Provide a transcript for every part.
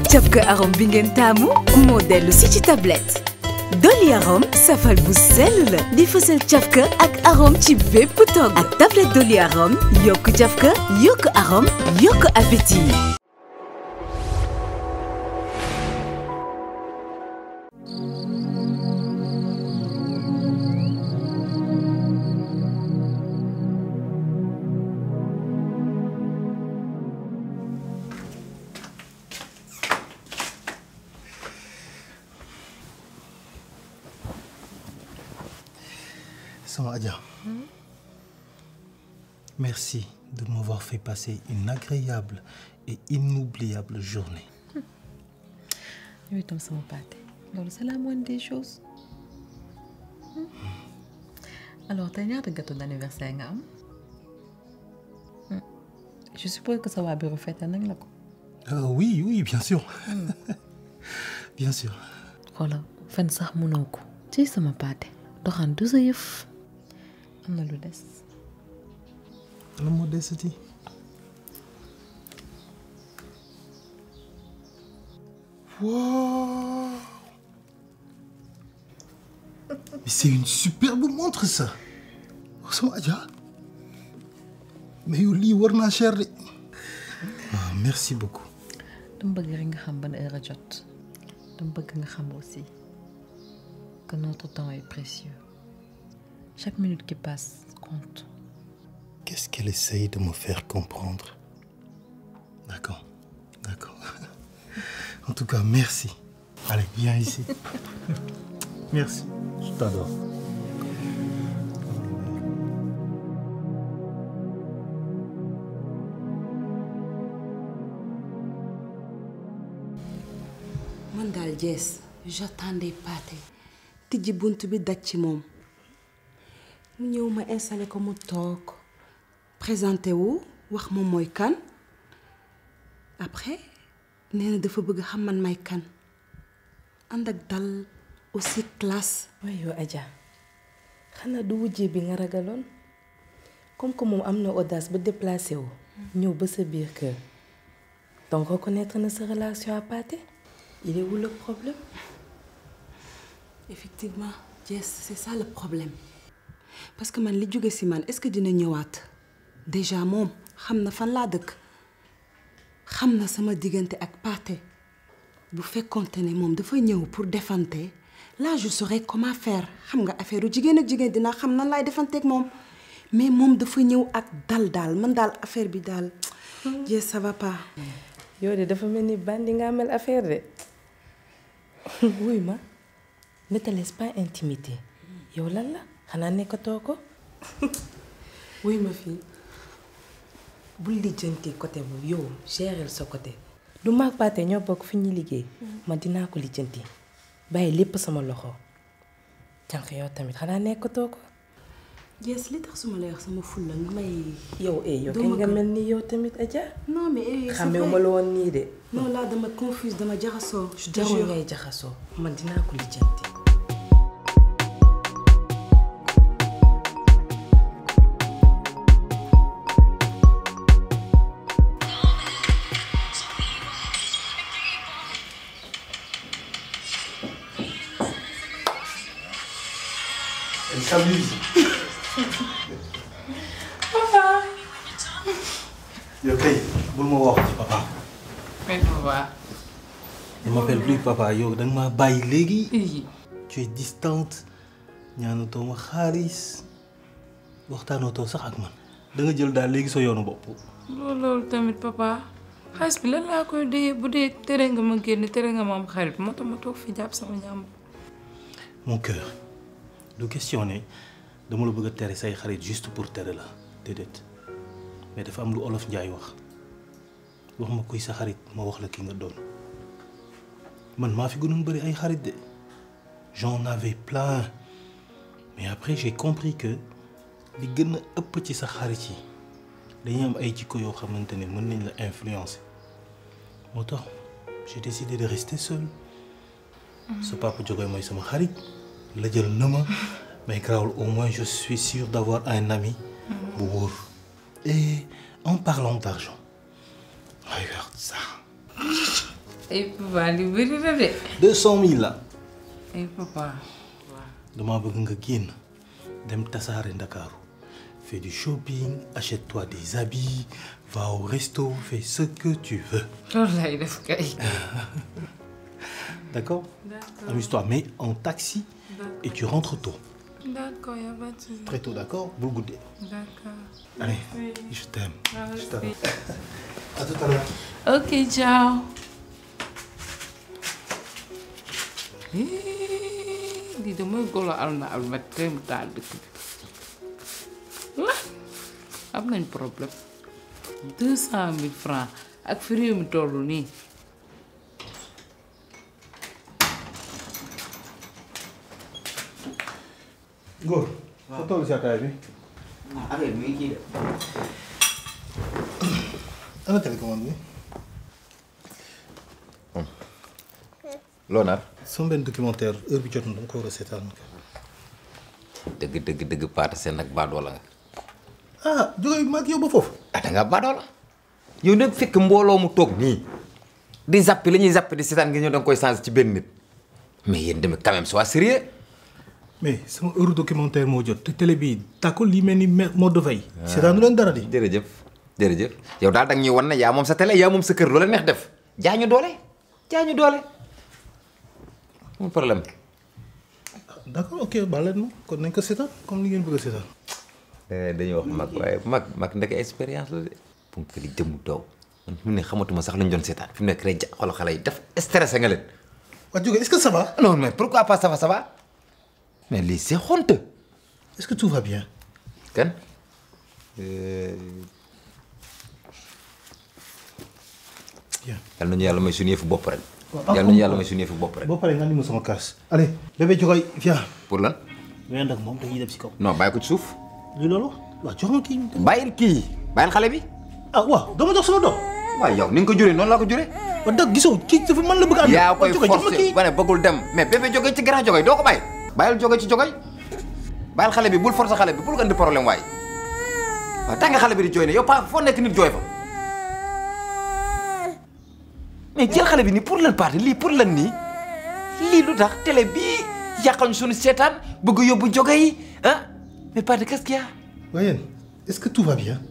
cafka arôme bi ngeen taamu moo dellu si ci tablette Dolly Arôme safal bu sell la di fësal cafka ak arôme ci bépp togg ak tablette Dolly Arôme yokk cafka yokk arôme yokk appétit Sama Adja, merci de m'avoir fait passer une agréable et inoubliable journée. yow itam sama pâté loolu c'est la moindre des choses alors tey ñaata gâteau d'anniversaire nga am je suppose que ça va bureau fête nañ la ko Euh, oui, oui, bien sûr. bien sûr. xoolal fen sax mënoo ko ci sama pâté doxaan du sa yëf am na lu des Le mot desiti. Wow Mais c'est une superbe montre ça. Oh, Sama Adja. Mais yow lii war naa cher de. Ah, merci beaucoup. dama bëgg rek nga xam ban heure a jot dama bëgg nga xam aussi que notre temps est précieux chaque minute qui passe compte Qu'est-ce qu'elle essaye de me faire comprendre D'accord, d'accord. En tout cas, merci. Allez, viens ici. merci. Je t'adore. man daal jees j'attendais Pathé tijji bunt bi daj ci moom mu ñëw ma installé ko mu toog présenté wu wax moom mooy kan après nee na dafa bëgg xam man may kan ànd ak dal aussi classe waaye yow Adja xanaa du wujjee bi nga ragaloon comme que moom am na audace ba déplacé wu ñëw ba sa biir kër donc reconnaître na sa relation à Pathé il est où le problème effectivement Jess c'est ça le problème parce que man li jóge ci man est-ce que dina ñëwaat déjà moom xam na fan laa dëkk xam na sama diggante ak Pathé bu fekkonte ne moom dafa ñëw pour defante là je saurais comment faire xam nga affaire u jigéen ak jigéen dina xam nan laay defanteeg moom mais moom dafa ñëw ak dal daal man daal affaire bi daal Jess ça va pas yow de dafa mel ni bandi nga mel affaire de wuy ma ne te laisse pas intimider yow lan la xanaa nekkatoo ko wuy ma fii bul lijjanti côté bu yow gérer sa côté du maag Pathé ñoo bokk fi ñuy liggéey ma dinaa ko lijjanti bàyyi lépp sama loxo jànq yow tamit xanaa nekkatoo ko Jess li tax su ma lay wax sama fulla nga may yow eh yow Doo kañ ma nga ko- mel ni yow tamit Adja non mais eh, c'est xamee vrai. ma la woon nii de non là dama confuse dama jaxasoo je te jarul jure ngay jaxasoo man dinaa ko lijjanti Elle s'amuse. yow kay bul ma wax ci papa. mais papa ne m'appelle plus papa yow da nga maa bàyyi léegi. tu es distante ñaanatoo ma xaalis waxtaanatoo sax ak man da nga jël daal léegi sa yoonu bopp. loolu loolu tamit papa xaalis bi lan laa koy dee bu dee tere nga ma génn tere nga ma am xarit moo tax ma toog fi jàpp sama ñaam mon cœur du questionner dama la bëgg a tere say xarit juste pour tere la déedéet mais dafa am lu olof njaay wax wax ma kuy sa xarit ma wax la ki nga doon man maa fi gënoon bëri ay xarit de j'en avais plein mais après j'ai compris que li gën a ëpp ci sa xarit yi dañuy am ay jikko yoo xamante ne mën nañ la influencer moo tax j'ai décidé de rester seul sa papa jógee mooy sama xarit la jël na ma mais grawul au moins je suis sûr d'avoir un ami bu wóor et en parlant d'argent regarde ça ay papa li bëri na de. deux cent mille la. ay papa. damaa bëgg nga génn dem tasaare Ndakaaru fais du shopping achète-toi des habits va au resto fais ce que tu veux. loolu lay def kay. d'accord amuse-toi mais en taxi et tu rentres tôt. d'accord y a pas de souci. très tôt d'accord bul guddee. d'accord. allez je t'aime. Moi je aussi. t'aime. à tout à l'heure. ok ciao. lii de mooy golo alma alma tey mu taal dëkk bi la am nañ problème deux cent mille francs ak fi réew mi toll nii. Ngor. waaw toll si ataay bi. affaire bi mi ngi kii de. ana télécommande bi. loo nar. sama benn documentaire heure bi jot na dama ko war a seetaan. dëgg dëgg dëgg paata seen nag baadoola nga. ah jóge ma ak yow ba foofu. ah da ngaa baadoola. yow nag fekk mbooloo mu toog nii. di zappi li ñuy zappi di seetaan nga ñëw da nga koy changé ci benn nit. mais yéen tamit quand même sois sérieux. mais sama heure documentaire moo jot te télé bi tàkkul li mel ni mode de veille. seetaanu leen dara di. jërëjëf jërëjëf yow daal da nga ñuy wan ne yaa moom sa télé yaa moom sa kër loola neex def jaa ñu doole jaa ñu doole. amul problème. d'accord ok baal leen ma kon nañ ko seetaan comme ni ngeen bëgg a seetaan. dañuy wax mag waaye mag mag ndeke expérience la de. pour que li jëmu daw man fi mu ne xamatuma sax lu ñu doon seetaan fi mu nekk rek ja xoolal xale yi def stressé nga leen. waa jóge est-ce que ça va. non mais pourquoi pas ça va ça va mais lii c'est honteux. est-ce que tout va bien. kan. bien. yal nañu yàlla may suñu yëfu bopp rek. yal nañu yàlla may suñu yëfu bopp rek. boo paree nga ni ma sama kaas. allez bébé Jogoy viens. pour lan. mais nag moom dañuy dem si kaw. non bàyyi ko ci suuf. lii loolu waaw jox ma kii. bàyyil kii bàyyil xale bi. ah waaw dama jox sama doom. waaw yow ni nga ko juree noonu laa ko juree. wa dëgg gisoo kii dafa man la bëgg a ànd. yaa koy Jogoy jox ma forcé kii. ba ne bëggul dem mais bébé jóge ci grand jóge doo ko bàyyi. bàyyil jóge ci jóge bàyyil xale bi bul forcer xale bi bul ko indi problème waaye waaw tax nga xale bi di jooy ne yow pa foo nekk nit jooy fa mais jël xale bi nii pour lan parti lii pour lan nii lii lu tax télé bii yàqañ suñu seetaan bëgg yóbbu jóge yi ah mais parti qu'est-ce qu'il y a waaye yéen est-ce que tout va bien.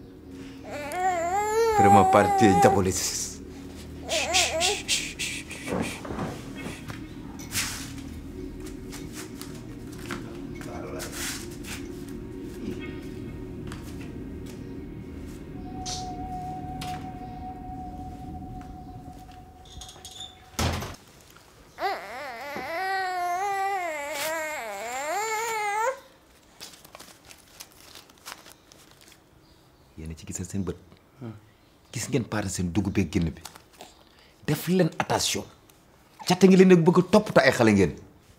vraiment parti diaboliste yéen a ci gisal seen bët gis ngeen paare seen dugub beeg génn bi def leen attention catte ngi leen nag bëgg a toppatoo ay xale ngeen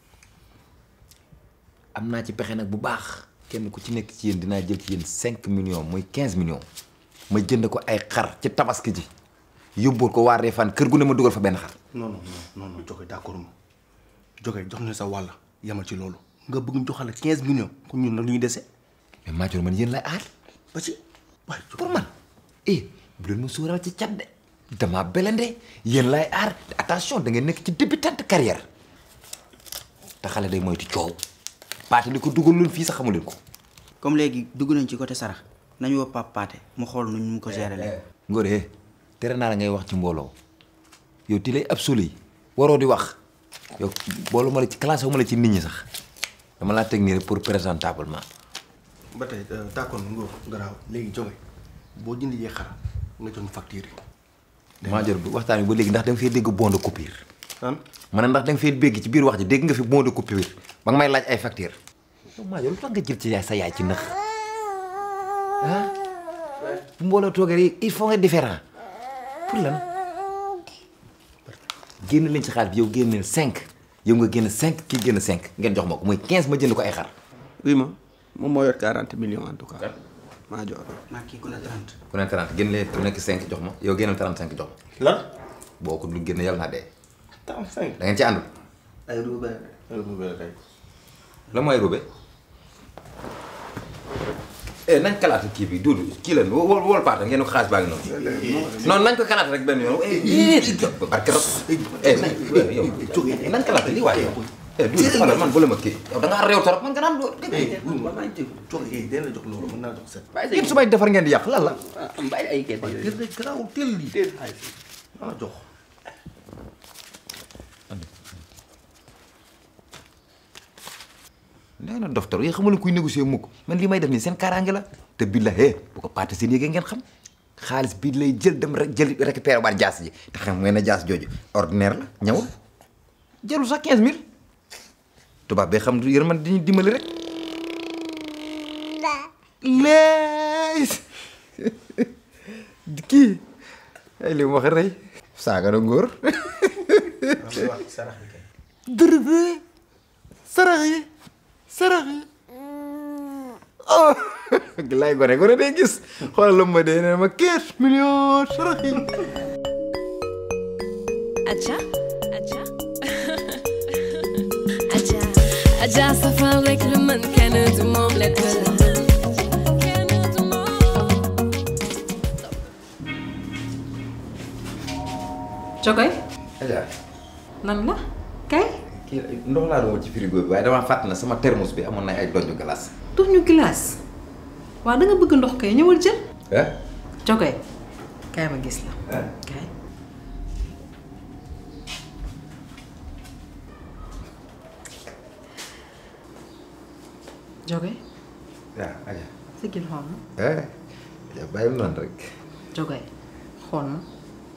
am naa ci pexe nag bu baax kenn ku ci nekk ci yéen dinaa jël ci yéen cinq millions muy quinze millions ma jënd ko ay xar ci tabaski ji yóbbul ko waa Réfane kër gu ne ma dugal fa benn xar non non non non Jogoy d'accord ma Jogoy jox na sa wàll yamal ci loolu nga bëgg ñu joxale 15 millions kon ñun nag lu ñu dese mais Madior man yéen lay aar ba ci waaye pour man eh bu leen ma sóoraal ci cat de dama belende yéen laay aar te attention da ngeen nekk ci débutante carrière te xale day moytu coow paate li ko dugal loon fii sax xamu leen ko comme léegi dugg nañ ci côté sarax nañu woo Pape Pathé mu xool nu ñu ko gérer leen. Ngor eh tere naa la ngay wax ci mbooloo yow ti lay absolu yi waroo di wax yow boolu ma la ci classe wu ma la ci nit ñi sax dama laa teg nii rek pour présentablement ba tey d'accord nga garaaw léegi Jogoy boo jëndee xar nga jox ñu facture yi Madior bi waxtaan bi ba léegi ndax da nga fee dégg bon de coupure an ma ne ndax da nga fee bégg ci biir wax ji dégg nga fi bon de coupure ba nga may laaj ay facture yow Madior lu tax nga jël ci yaay sa yaay ci nëx ah bu mbooloo toogee rek il faut nga différent pour lan génn leen ci xaalis bi yow génneel cinq yow nga génn cinq kii génn cinq ngeen jox ma ko muy quinze ma jënd ko ay xar oui ma moom moo yor 40 millions en tout cas maa jox maa kii ku la 30. ku ne 30 génn leen ku nekk 5 jox ma yow génneel 35 jox ma lan boo ko dul génn yàlla naa dee 35 da ngeen ci àndul ay ruube la mooy rube eh nañ kalaate kii bi Doudou kii la wol wol paata ngeen ko xaalis baa ngi noonu noonu nañ ko kalaate rek benn yoon eh barke rab eh nañ yow nañ kalaate lii waaye yow eh Doudou xoolal man bu la ma kii yow da ngaa réew torop man nga naan doo joxe kay dina la jox loolu mën naa jox set. yëpp su may defar ngeen di yàq lan la bàyyi ay kese waaye teel rek garaawul teel lii. teel xaalis maa la jox. nee na doftar yi xamul kuy négocier mukk man li may def nii seen kaaraange la te bi la hee bu ko paate seen yéegee ngeen xam xaalis bi lay jël dem rek jël récupérer waat jaas ji te xam ngeen ne jaas jooju ordinaire la ñëwul jëlul sax 15000 tubaab bee xam yërmande dañuy dimbali rek. lees kii ay li mu wax rey saaga na ngóor dërëb sarax yi sarax yi oh lay gone gone day gis xoolal lu ma dee ne ma 15 millions sarax yi Aja, Aja, Aja, Aja safal rek lu mën kenn du moom lekk la. Kenn du moom. Jogoy Aja nan la kay kii ndox laa doon ci frigo bi waaye damaa fàtt na sama thermos bi amoon na ay donju glace tux ñu glace waaw da nga bëgg ndox kay ñëwal jël ah Jogoy kay ma gis la ah kay Jogoy waaw Aja sigil xool ma eh Aja bàyyi mu noonu rek Jogoy xool ma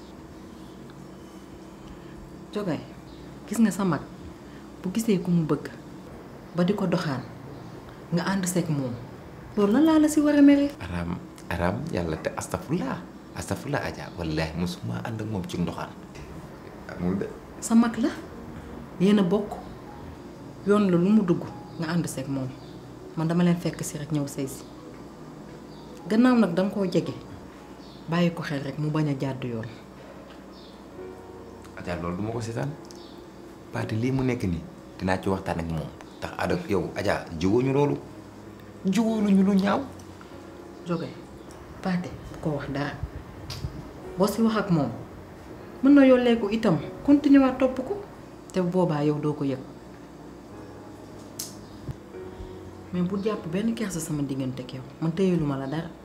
Jogoy gis nga sa mag bu gisee ku mu bëgg ba di ko doxaan nga ànd seeg moom loolu lan laa la si war a mere aram aram yàlla te astafurlah astafurlah Aja wallahi mosuma ànd ak moom ci ndoxaan amul de sa mag la yéen a bokk yoon la lu mu dugg nga ànd seeg moom man dama leen fekk si rek ñëw sëy si gannaaw nag danga koo jege bàyyi ko xel rek mu bañ a jàdd yoon Aja loolu du ma ko seetaan paate lii mu nekk nii dinaa ci waxtaan ak moom tax ada yow Aja jiwooñu loolu jiwooñu lu ñaaw jóge paate bu ko wax dara boo si wax ak moom mën na yollee ko itam continuer waat topp ko te boobaa yow doo ko yëg mais bu jàpp benn kersa sama diggante ak yow man téyeluma la dara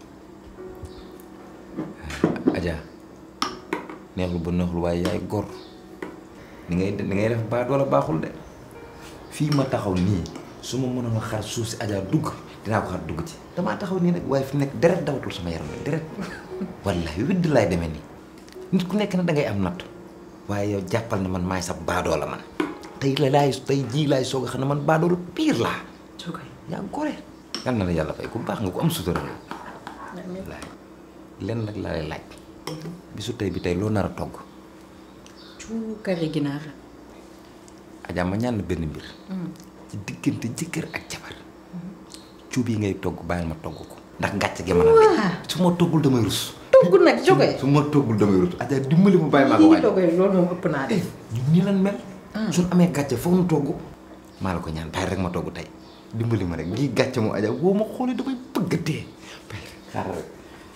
Aja neexlu ba neexlu waaye yaay gor ni ngay ni ngay def baa doola baaxul de fii ma taxaw nii su ma mënoon a xar suuf si Aja dugg dinaa ko xar dugg ci damaa taxaw nii nag waaye fi nekk deret dawatul sama yaram la deret wallahi widd laay demee nii nit ku nekk na da ngay am natt waaye yow jàppal na man maay sa baadoo la man tey la laay tey jii laay soog a xam ne man baadoo la pire laa jóge yaa gore yal na la yàlla fay ku baax nga ko am sutura la wallahi lenn nag laa lay laaj bisu tey bi tey loo nar a togg cuu kari ginaar Adja ma ñaan la benn mbir ci diggante jëkkër ak jabar cuub yi ngay togg bàyyil ma togg ko ndax ngàcc gi mën a dañ su ma toggul damay rus togg nag jóge su ma toggul damay rus Adja dimbali mu bàyyi maa ko yi waaj jóge loolu moom ëpp naa def ñun nii lan mel suñ amee gàcce foog nu togg maa la ko ñaan bàyyi rek ma togg tey dimbali ma rek lii gàcce mu Adja boo ma xoolee damay bëgg a dee bàyyi xaaral rek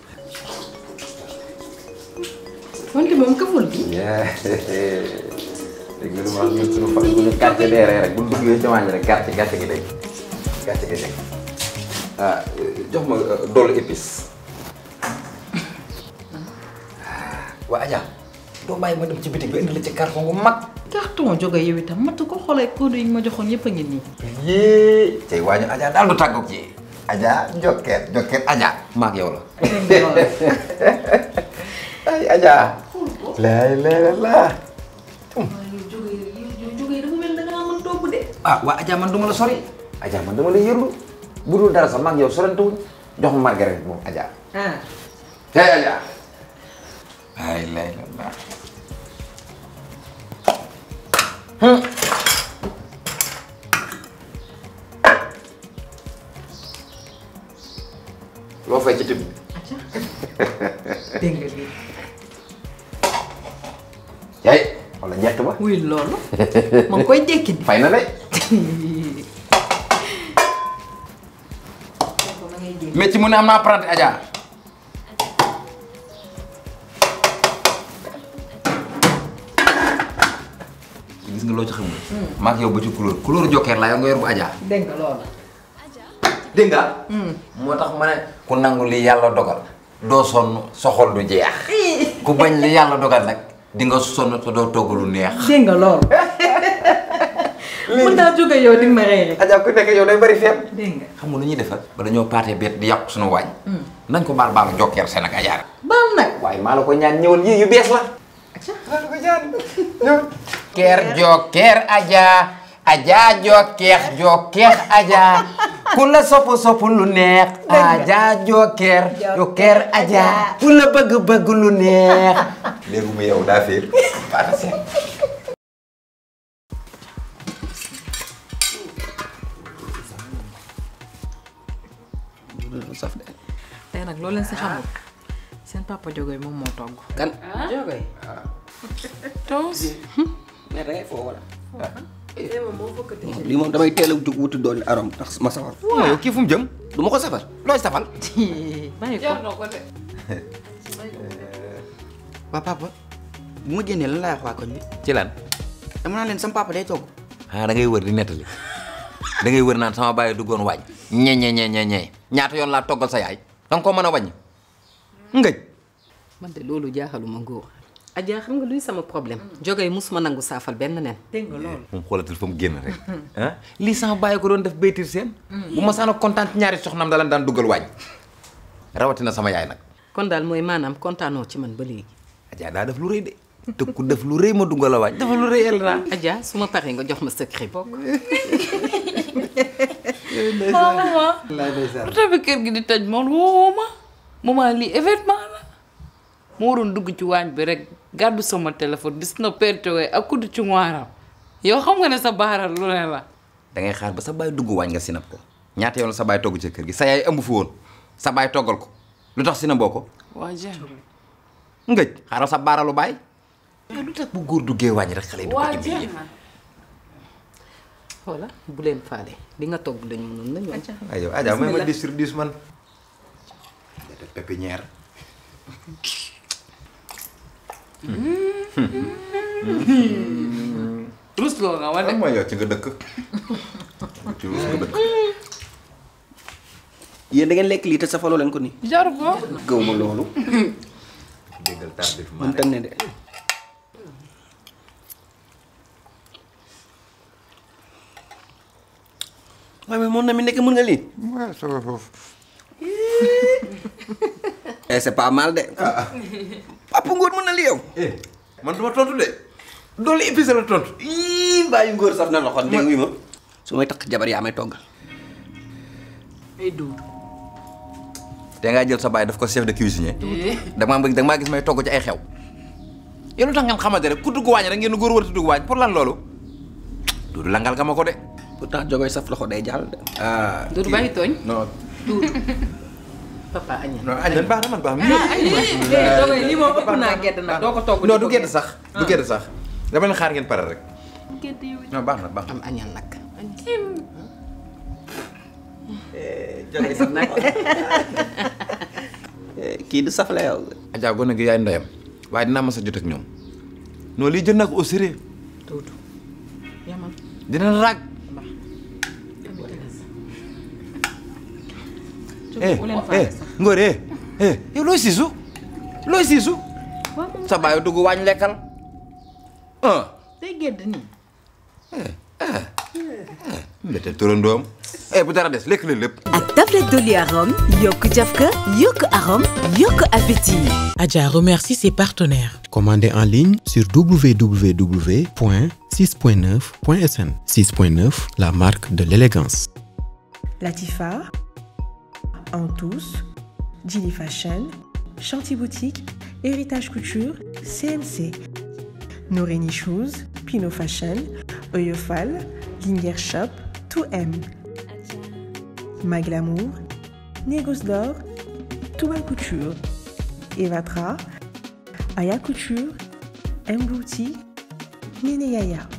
wante moom kaful gi dégg nga lu ma wax ñun suñu fan bu ñu gàcce deeree rek bu ñu duggee ci waañ rek gàcce gàcce gi dégg gàcce gi dégg ah jox ma dollu épice waa Adja doo bàyyi ma dem ci bitig bi indi la ci carton bu mag carton jóge yow itam matu ko xoolee produit yi nga ma joxoon yëpp a ngi nii yii tey waañu Adja daal du tàggoog ci Adja jokkeet jokkeet Adja maag yow la ay Adja laay laay laa jóge dafa mel da ngaa mën togg de ah waa Adja man duma la sori Adja man dama la yërlu bu dul dara sax maag yow sorante wuñ jox ma margaret moom Adja ah hey Adja ay lay la laa loo fay ci tib dégg nga lii yaay wala ñett ba wuy loolu ma ngi koy jékki di fay na de ma ngay jékki métti mu ne am naa apprenti Adja gis nga loo ci xamul maak yow ba ci couleur couleur jokkeer laa yow nga yor bu Adja dégg nga loolu. dégg nga moo tax ma ne ku nangu li yàlla dogal doo sonn soxol du jeex ku bañ li yàlla dogal nag di nga sonn te doo togg lu neex dégg nga loolu. mën naa jóge yow di ma rey rek. Adja ku nekk yow day bari feeb dégg nga. xam nga lu ñuy defar ba dañoo paatee bet di yàqu suñu waañ nañ ko baal baalu jokkeer seen ak Adja baal nag. waaye maa la ko ñaan ñëwal yii yu bees la maa la ko ñaan ñëw keer jokkeer Adja Adja jokkeer jokkeer Adja ku la sopp sopp lu neex Adja jokkeer jokkeer Adja ku la bëgg bëgg lu neex léegi mu yow daa fiir paata seen saf de tey nag loolu leen si xamul seen papa Jogoy moom moo togg. kan Jogoy. Toos. mais da ngay foo wala lii moom damay teel a wut wuti doon arom tax ma safar yow kii fu mu jëm du ma ko safar looy safal bàyyi ko. jar na ko de. waa papa bu ma génnee lan laay wax waa koñ bi ci lan dama naa leen sama papa day togg ah da ngay wër di nettali da ngay wër naan sama baay duggoon waañ ñe ñe ñe ñe ñe ñaata yoon laa toggal sa yaay danga ko mën a wàññi ngëj man de loolu jaaxaluma ngóor. Adja xam nga luy sama problème. Jogoy musuma nangu saafal benn nen. dégg nga loolu. moom xoolatul fa mu génn rek ah lii sama bàyyi ko doon def baytir seen bu ma saana kontaan ci ñaari soxnaam da leen daan duggal waañ rawatina sama yaay nag kon daal mooy maanaam kontaanoo ci man ba léegi. Adja daa def lu rëy de te ku def lu rëy ma duggal la waañ dafa lu rëy el naa Adja su ma paree nga jox ma secret bokk. maman. pourtant bi kër gi di tëj moom woo ma. maman lii événement la. ma waroon dugg ci waañ bi rek gàddu sama téléphone gis na pertewee ak kuddu ci ngwaaram yow xam nga ne sa baaral lu ne la. da ngay xaar ba sa baay dugg waañ nga sinap ko ñaata yoon la sa baay togg ci kër gi sa yaay ëmb fi woon sa baay toggal ko lu tax sinaboo ko waa Jean. ngëj xaaral sa baaralu baay yow lu tax bu góor duggee waañ rek xale yi di ko waa indi Jean. xoola bu leen faale li nga togg lañu mënoon nañu. ay yow Adja may ma dis sur dix man def pépinière rus loo nga wane. mooy yow ci nga dëkk ci rus nga dëkk yéen da ngeen lekk lii te safaloo leen ko nii jar ko. gëw ma loolu déggal tardif man tam ne de waaye mais moom na mi nekk mën nga lii waaw sama foofu eh c'est pas mal de papa ngóor mën na li yow man duma tontu de doolu épice la tontu ii bàyyi ngóor saf na loxo dégg nga ma su may takk jabar yaa may toggal ay duud. te ngaa jël sa baay daf ko chef de cuisinier dama bëgg danga maa gis may togg ci ay xew yow lu tax ngeen xamante rek ku dugg waañ rek ngeen góor war a dugg waañ pour lan loolu duudu langal nga ma ko de pourtant jogoy saf loxo day jàll de ah Duudu bàyyi tooñ. non papa añal. non añ baax na man baax na Jogoy lii moom ëpp naa gedd nag doo ko togg. non du gedd sax du gedd sax dama leen xaar ngeen pare rek non baax na baax na am añal nag. jogoy saf nag kii du saf la yow Adja gone gi yaay ndeyam waaye dinaa mas a jot ak ñoom non lii jël naa ko au sérieux Duudu. yamal. dina la raag eh bu leen eh faale sax. ngóor eh eh yow looy siisu looy siisu sa baay dugg waañ lekkal ah day gedd nii. mbete turandoom eh bu dara des lekk leen lépp ak tablette Doli Arôme yokk cafka yokk arôme yokk appétit Adja remercie ses partenaires. Commandez en ligne sur www.6.9.sn. 6.9, la marque de l'élégance. Latifa, Antous, Gilly Fashion, Chanty Boutique, Héritage Couture, CMC, Noreni Shoes, Pinot Fashion, Oyofal, Linger Shop, 2M, Maglamour, Négoce d'Or, Touba Couture, Evatra, Aya Couture, M Boutique, Nene Yaya.